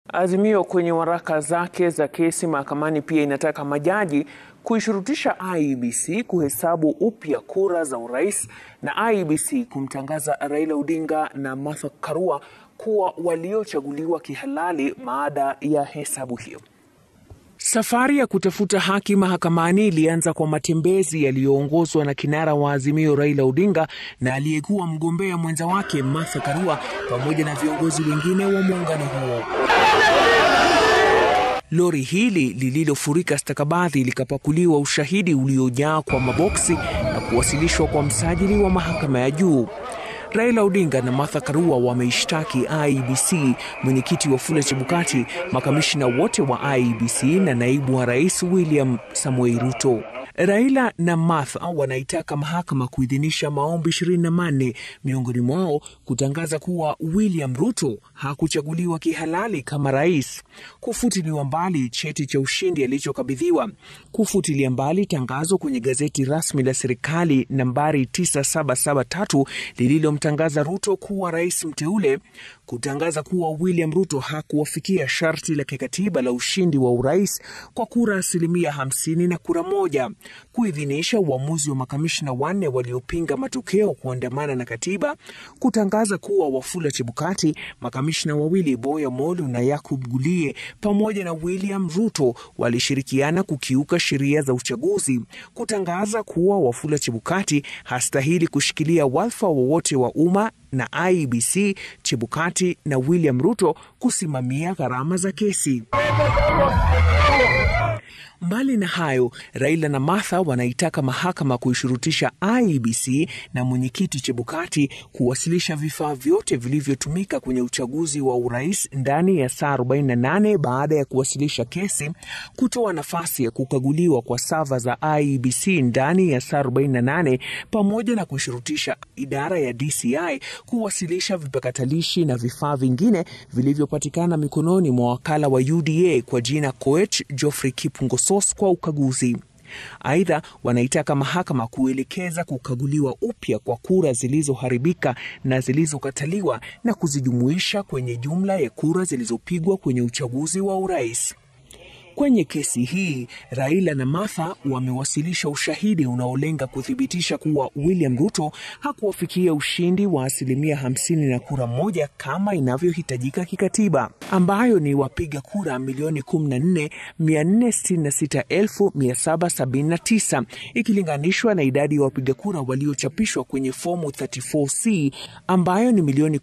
Azimio kwenye waraka zake za kesi mahakamani pia inataka majaji kuishurutisha IEBC kuhesabu upya kura za urais na IEBC kumtangaza Raila Odinga na Martha Karua kuwa waliochaguliwa kihalali baada ya hesabu hiyo. Safari ya kutafuta haki mahakamani ilianza kwa matembezi yaliyoongozwa na kinara wa Azimio Raila Odinga na aliyekuwa mgombea mwenza wake Martha Karua pamoja na viongozi wengine wa muungano huo. Lori hili lililofurika stakabadhi likapakuliwa ushahidi uliojaa kwa maboksi na kuwasilishwa kwa msajili wa mahakama ya juu. Raila Odinga na Martha Karua wameishtaki IEBC, mwenyekiti Wafula Chebukati, makamishina wote wa IEBC na naibu wa rais William Samoei Ruto. Raila na Martha wanaitaka mahakama kuidhinisha maombi ishirini na manne miongoni mwao kutangaza kuwa William Ruto hakuchaguliwa kihalali kama rais, kufutiliwa mbali cheti cha ushindi alichokabidhiwa, kufutilia mbali tangazo kwenye gazeti rasmi la serikali nambari 9773 lililomtangaza Ruto kuwa rais mteule, kutangaza kuwa William Ruto hakuwafikia sharti la kikatiba la ushindi wa urais kwa kura asilimia hamsini na kura moja kuidhinisha uamuzi wa makamishna wanne waliopinga matokeo kuandamana na katiba, kutangaza kuwa Wafula Chebukati, makamishna wawili Boya Molu na Yakub Gulie pamoja na William Ruto walishirikiana kukiuka sheria za uchaguzi, kutangaza kuwa Wafula Chebukati hastahili kushikilia wadhifa wowote wa umma na IEBC, Chebukati na William Ruto kusimamia gharama za kesi. Mbali na hayo, Raila na Martha wanaitaka mahakama kuishurutisha IEBC na mwenyekiti Chebukati kuwasilisha vifaa vyote vilivyotumika kwenye uchaguzi wa urais ndani ya saa 48 baada ya kuwasilisha kesi, kutoa nafasi ya kukaguliwa kwa sava za IEBC ndani ya saa 48, pamoja na kuishurutisha idara ya DCI kuwasilisha vipakatalishi na vifaa vingine vilivyopatikana mikononi mwa wakala wa UDA kwa jina Koech Geoffrey Kipungo Sos kwa ukaguzi. Aidha, wanaitaka mahakama kuelekeza kukaguliwa upya kwa kura zilizoharibika na zilizokataliwa na kuzijumuisha kwenye jumla ya kura zilizopigwa kwenye uchaguzi wa urais. Kwenye kesi hii Raila na Martha wamewasilisha ushahidi unaolenga kuthibitisha kuwa William Ruto hakuwafikia ushindi wa asilimia hamsini na kura moja kama inavyohitajika kikatiba, ambayo ni wapiga kura milioni 14,466,779 ikilinganishwa na idadi ya wapiga kura waliochapishwa kwenye fomu 34C ambayo ni milioni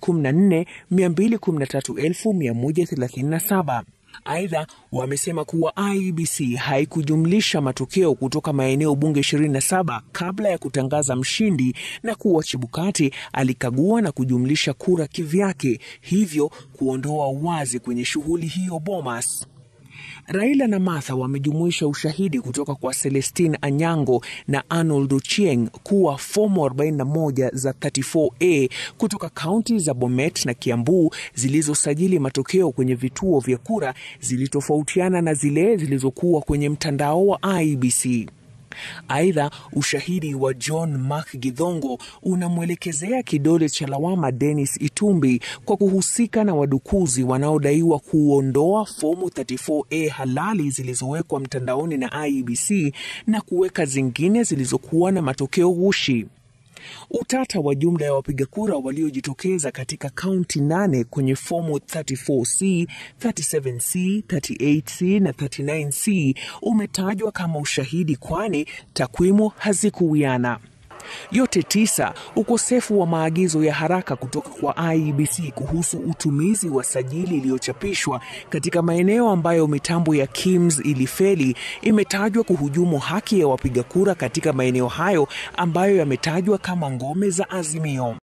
14,213,137. Aidha, wamesema kuwa IEBC haikujumlisha matokeo kutoka maeneo bunge 27 kabla ya kutangaza mshindi na kuwa Chebukati alikagua na kujumlisha kura kivyake, hivyo kuondoa uwazi kwenye shughuli hiyo Bomas. Raila na Martha wamejumuisha ushahidi kutoka kwa Celestine Anyango na Arnold Ochieng kuwa fomu 41 za 34A kutoka kaunti za Bomet na Kiambu zilizosajili matokeo kwenye vituo vya kura zilitofautiana na zile zilizokuwa kwenye mtandao wa IEBC. Aidha, ushahidi wa John Mark Githongo unamwelekezea kidole cha lawama Dennis Itumbi kwa kuhusika na wadukuzi wanaodaiwa kuondoa fomu 34A halali zilizowekwa mtandaoni na IEBC na kuweka zingine zilizokuwa na matokeo ghushi. Utata wa jumla ya wapiga kura waliojitokeza katika kaunti nane kwenye fomu 34C, 37C, 38C na 39C umetajwa kama ushahidi, kwani takwimu hazikuwiana. Yote tisa, ukosefu wa maagizo ya haraka kutoka kwa IEBC kuhusu utumizi wa sajili iliyochapishwa katika maeneo ambayo mitambo ya KIMS ilifeli imetajwa kuhujumu haki ya wapiga kura katika maeneo hayo ambayo yametajwa kama ngome za Azimio.